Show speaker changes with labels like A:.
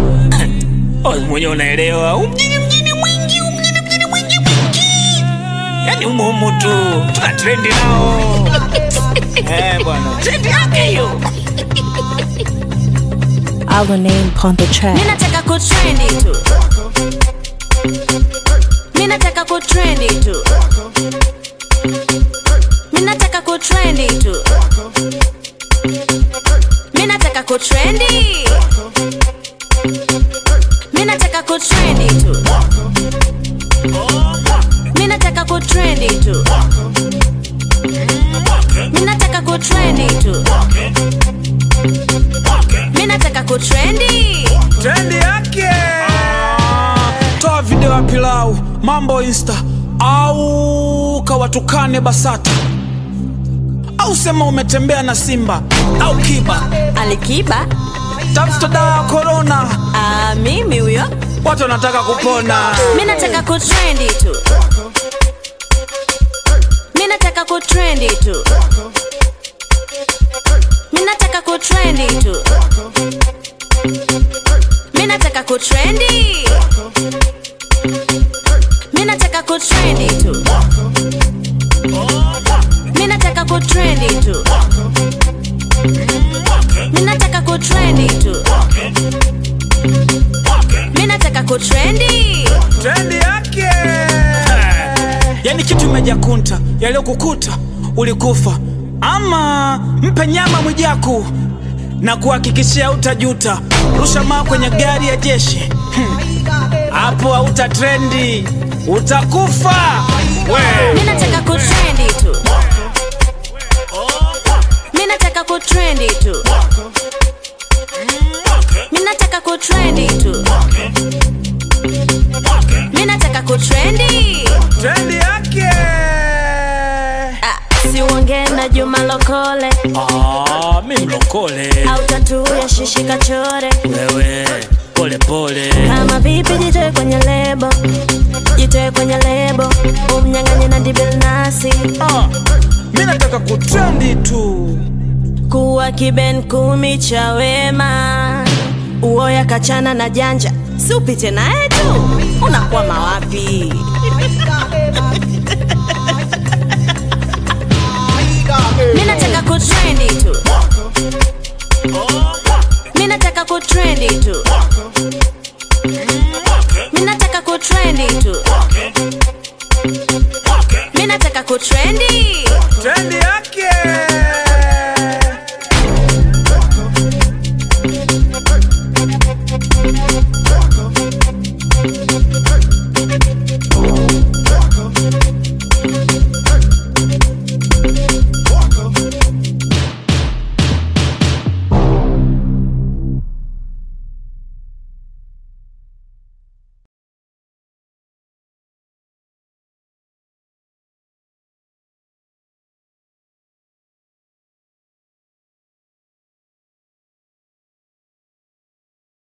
A: Oh, mwenye unaelewa Huu mjini mjini mwingi huu mjini mjini mwingi mwingi yani humo humo tu tuna trendi nao eh bwana trendi yake hiyo
B: Our name on the track.
C: Minataka kutrendi tu Minataka kutrendi tu Minataka kutrendi tu Minataka kutrendi Minataka kutrendi tu Minataka kutrendi tu Minataka kutrendi tu Minataka kutrendi
A: trendi yake toa video ya pilau mambo insta au kawatukane basata au sema umetembea na simba au kiba
C: Alikiba
A: tafuta dawa ya korona
C: ah, mimi huyo
A: watu wanataka kupona
C: Minataka kutrendi tu Minataka kutrendi tu Minataka kutrendi tu Minataka kutrendi Minataka kutrendi tu Minataka kutrendi tu Minataka kutrendi tu Minataka kutrendi
A: trendi yake yani kitu imejakunta yaliyokukuta ulikufa ama mpe nyama mwijaku na kuhakikishia utajuta rusha maa kwenye gari ya jeshi Hmm. hapo hauta trendi utakufa we
C: Minataka kutrendi tu Minataka kutrendi tu Minataka kutrendi tu Minataka kutrendi
A: trendi yake
C: ah, Si uongee na Juma Lokole
A: ah, mi mlokole
C: au tatu ya shishi kachore
A: wewe pole pole
C: kama vipi jitoe kwenye lebo jitoe kwenye lebo umnyang'anye na dibil nasi
A: ah, mi nataka kutrendi tu
C: kuwa kiben kumi cha wema uoya kachana na janja si upite naye tu unakwama wapi minataka kutrendi tu minataka kutrendi tu minataka kutrendi tu minataka kutrendi
A: trendi yake